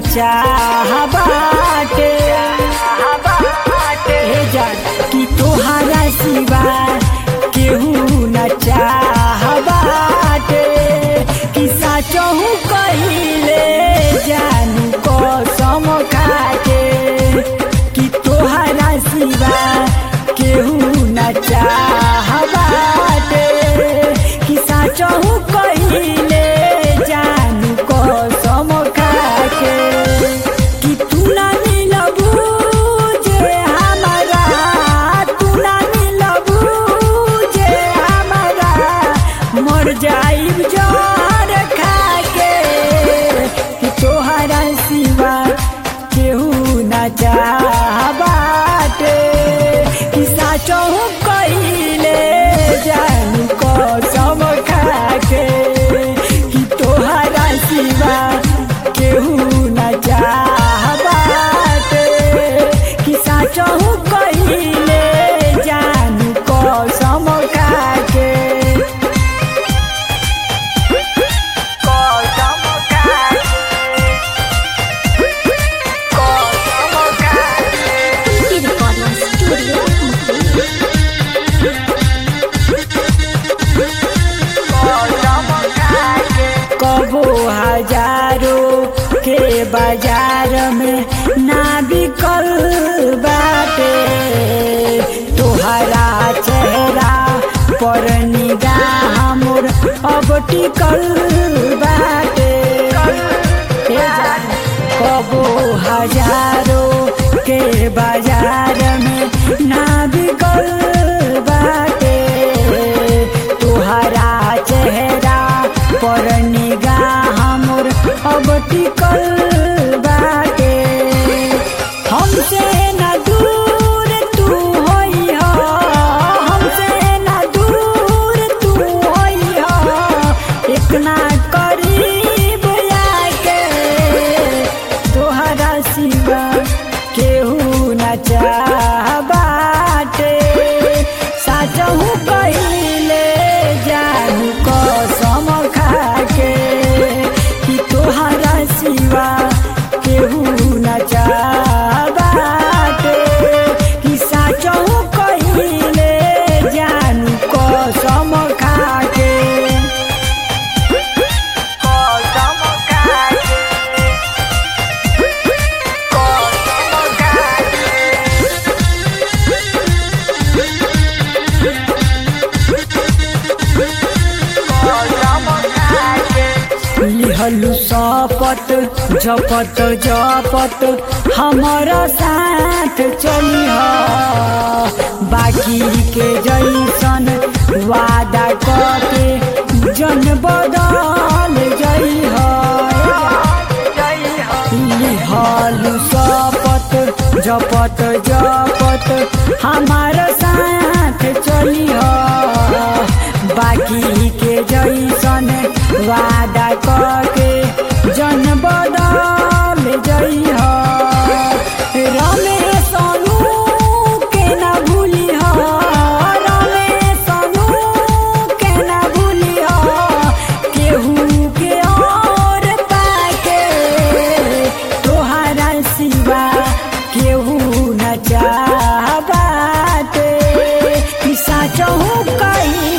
चाह बाटे हे जान कि तोहरा सिवा केहू न चाह बाटे कि साचहु कहिले जानू कसम खाके कि तोहरा सिवा केहू न चाह बाटे कि साचहु कहिले जानू कसम खाके कि तू ना मिलबू जे हमारा तू ना मिलबू जे हमारा मर जाइब जर खाके कि तोहरा सिवा केहू ना चाह बाटे कि साचहु कहिले जानू कसम खाके कि तोहरा सिवा केहू ना चाह बाटे कि साचहु कहिले जानू कसम खाके कसम खाके कसम खाके Pinky Recording Studio Mukli. कबो हजारों के बाजार में ना बिकल बाटे तोहरा चेहरा पर निगाह मोर अब टिकल बाटे हे जान, कबो हजारों के बाजार में ना बिकल बाटे तोहरा चेहरा पर निगाह मोर अब टिकल बाटे हमसे न दूर तू होई हो हमसे न दूर तू होई हो इतना करीब आके तोहरा सिवा केहू न चाह बाटे साचहु कहिले जानू कसम खाके कि तोहरा सिवा केहू न चाह बाटे कि साचहु कहिले जानू कसम खाके कसम खाके कसम खाके लिहलु सपत जपत जपत हमारा साथ चलिह बाकी के जैसन वादा करके जन बदल जइह लिहलु सपत जपत जपत हमारा साथ चलिह बाकी के जैसन वादा करके जन बदल जइह रमेश अनु के न भूलिह रमेश अनु के न भूलिह केहू के और पाके तोहरा सिवा केहू न चाह बाटे कि साचहु कही